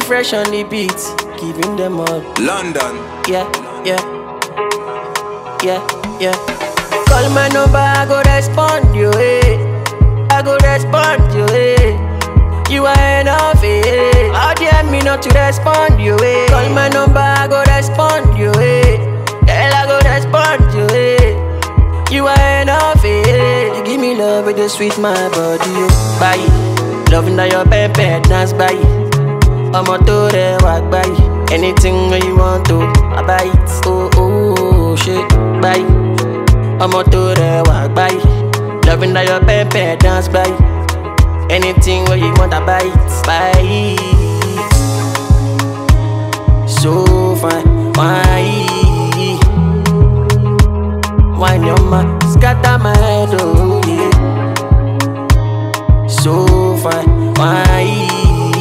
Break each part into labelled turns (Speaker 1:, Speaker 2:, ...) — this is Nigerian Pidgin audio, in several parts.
Speaker 1: fresh on the beat, giving them all.
Speaker 2: London.
Speaker 1: Yeah, yeah, yeah, yeah. Call my number, I go respond you, eh. I go respond you, eh. You are enough, eh. How dare me not to respond you, eh. Call my number, I go respond you, eh. Girl, I go respond you, eh. You are enough, eh. You give me love with the sweet my body, oh. Bye. Loving that your pepper dance, bye. ọmọ tó rẹwà gbáyì anything wey you want to I buy it oh oh ṣe gbáyì ọmọ tó rẹwà gbáyì loving that your pepper dance gbáyì anything wey you want I buy it buy it so fine wine wine your ma scatter my head oh yeah so fine wine.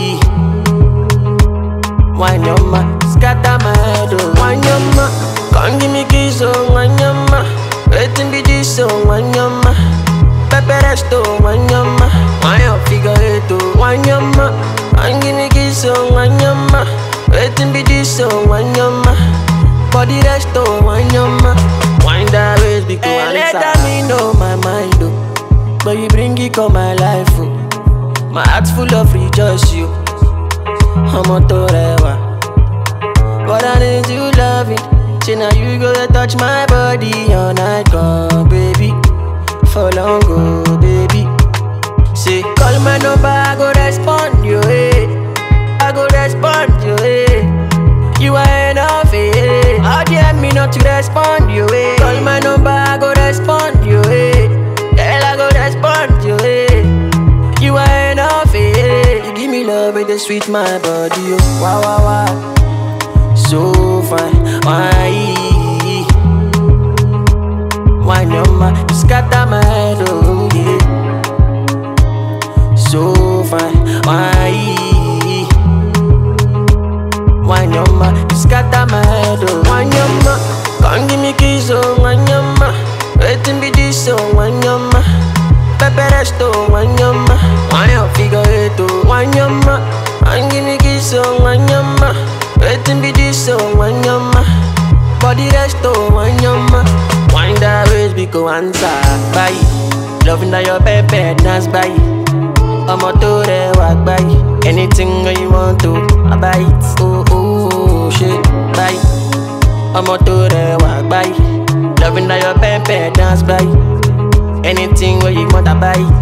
Speaker 1: Wanyama, scatter my head, oh Wanyama, come give me kiss, oh Wanyama Waiting be this, oh Wanyama Pepe resto, Wanyama Wanya figure eight, oh Wanyama Come give me kiss, oh Wanyama Waiting be this, oh Wanyama Body resto, Wanyama Wind that waist, because hey, let me know my mind, oh But you bring it on my life, oh My heart's full of rejoice, you ọmọ tó rẹwà. But I need you loving. Say now you go to touch my body all night long, baby. For long, go, baby. Say call my number, I go respond you, eh. I go respond you, eh. You are enough, eh. How dare me not to respond you, eh. Call my number, I go respond you, eh. Girl, I go respond you, eh. You are enough, eh. You give me love with the sweet my body, oh. Wow, wow, wow. So fine, why? Why no ma? You scatter my head, oh yeah. So fine, why? Why no ma? You scatter my head, oh. Why no ma? Come give me kiss, oh. Why no ma? Waiting be this, oh. Why no ma? Pepe resto, wanyama Wanya figure eight, oh Wanyama And give me kiss, oh Wanyama Waiting be this, oh Wanyama Body resto, wanyama Wind that waist, because answer Bye Loving that your pepe dance, bye ọmọ tó rẹwà gbáyì anything wey you want to I buy it oh oh ṣe gbáyì ọmọ tó rẹwà gbáyì loving that your pepper dance gbáyì anything wey you want I buy it